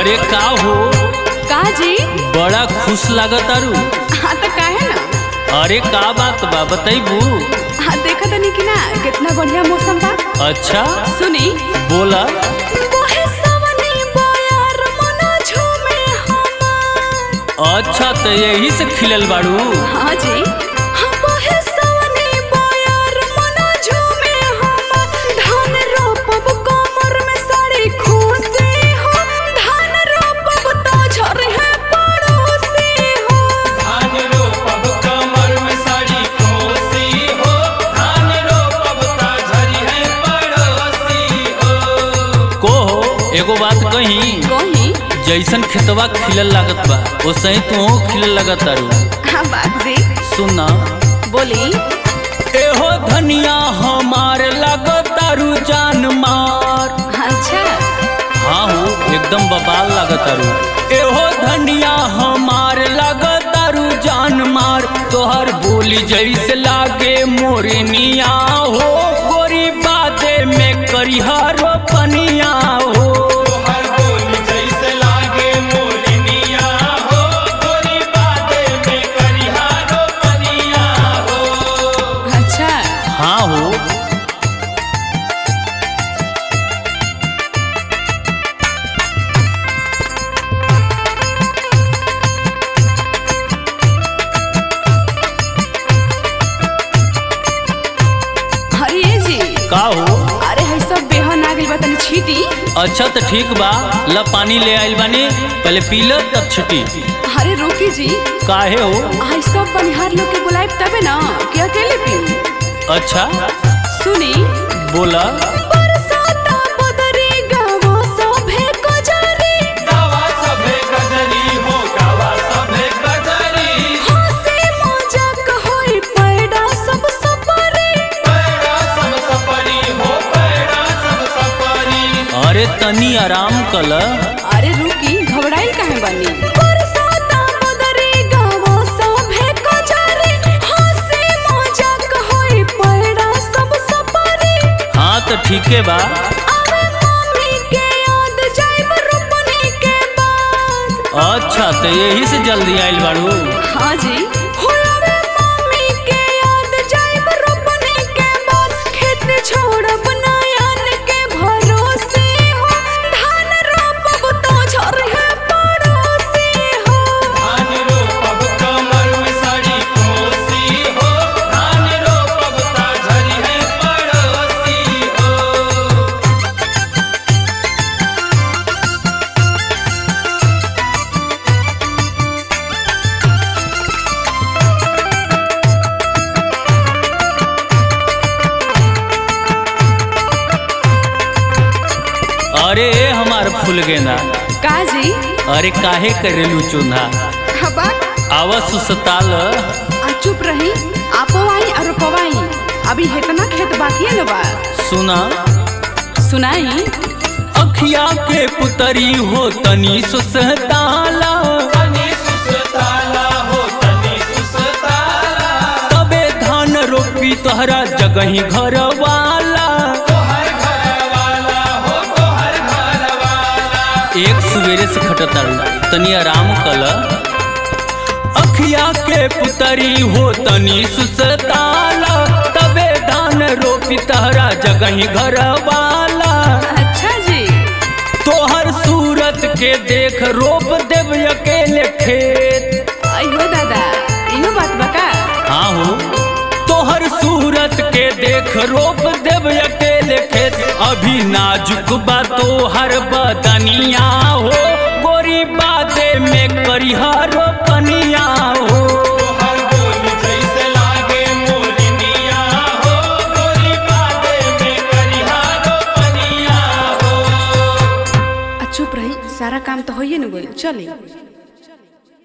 अरे का हो का जी बड़ा खुश लागत आरू हाँ तो काहे ना अरे का बात बा बतैबू हाँ देखा तनी कि ना कितना बढ़िया मौसम बा अच्छा सुनी बोला बोहे सवनी बोयार मना झूमे हमार अच्छा तो यही से खिलल बाड़ू हाँ जी हाँ बोहे सवनी बोयार मना झूमे हमार धान रोपब कमर में साड़ी खुशी हो धान रोपब तो झरे है पड़ोसी हो धान रोपब कमर में साड़ी कोसी हो धान रोपब ता झरी है पड़ोसी हो को हो एगो बात कही कहीं जैसन खेतवा खिलल लागत बा वैसे ही तू खिलल लागत आरू हाँ बात जी सुना बोली एहो धनिया हमार लागत आरू जान मार अच्छा हाँ हो एकदम बबाल लागत आरू एहो धनिया हमार लागत आरू जान मार तोहर बोली जैसे लागे मोरनिया हो गोरी बाते में करिहारो पनिया हो तोहर बोली जैसे लागे मोरनिया हो गोरी बाते में करिहारो पनिया हो अच्छा हाँ हो अरे ये जी का हो अरे है सब बेहन आ गइल बा तनी छीटी अच्छा तो ठीक बा ला पानी ले आइल बानी पहले पी ल तब छुट्टी अरे रोकी जी काहे हो आई सब बनिहार लोग के बुलाए तबे ना कि अकेले पी अच्छा सुनी बोला बरसाता बदरी गावो सभे कजरी गावा सभे गजरी हो गावा सभे गजरी हंसी मजाक होई पैडा सब सपरी पैड़ा सब सपरी हो पैड़ा सब सपरी अरे तनी आराम कल अरे रुकी घबराइल काहे बानी बरसाता बदरी गावो सभे कजरी हंसी मजाक होई पैडा सब सपरी हाँ तो ठीके बा आवे मम्मी के याद जाइब रोपनी के बाद अच्छा तो यही से जल्दी आइल बाड़ू हाँ जी हो आवे मम्मी के याद जाइब रोपनी के बाद खेत छोड़ब नयन के भरोसे हो धान रोपब तो झर है पड़ोसी हो धान रोपब कमर में साड़ी कोसी हो धान रोपब ता झरी है पड़ोसी हो अरे ए हमार फूल गेंदा का जी अरे काहे करेलू चून्हा हबा आवा सुसताल आ चुप रही आपो आई और पवाई अभी इतना खेत बाकी है बा सुना सुनाई अखिया के पुतरी हो तनी सुसताला तनी सुसताला हो तनी सुसताला तबे धान रोपी तोहरा जगही घर वाला तोहर घर वाला हो तोहर घर वाला एक सवेरे से खटतारू तनी आराम कल अखिया के पुतरी हो तनी सुसताला तबे धान रोपी तहरा जगही घर वाला अच्छा जी तोहर सूरत के देख रोप देव अकेले खेत अयो दादा इहो बात बका हाँ हो तोहर सूरत के देख रोप देव अकेले खेत अभी नाजुक बा तोहर बदनिया हो गोरी बाते में करिहारो पनिया हो तोहर बोली जैसे लागे मोरनिया हो गोरी बाते में करिहारो पनिया हो आ चुप रही सारा काम तो होइए न गइल चली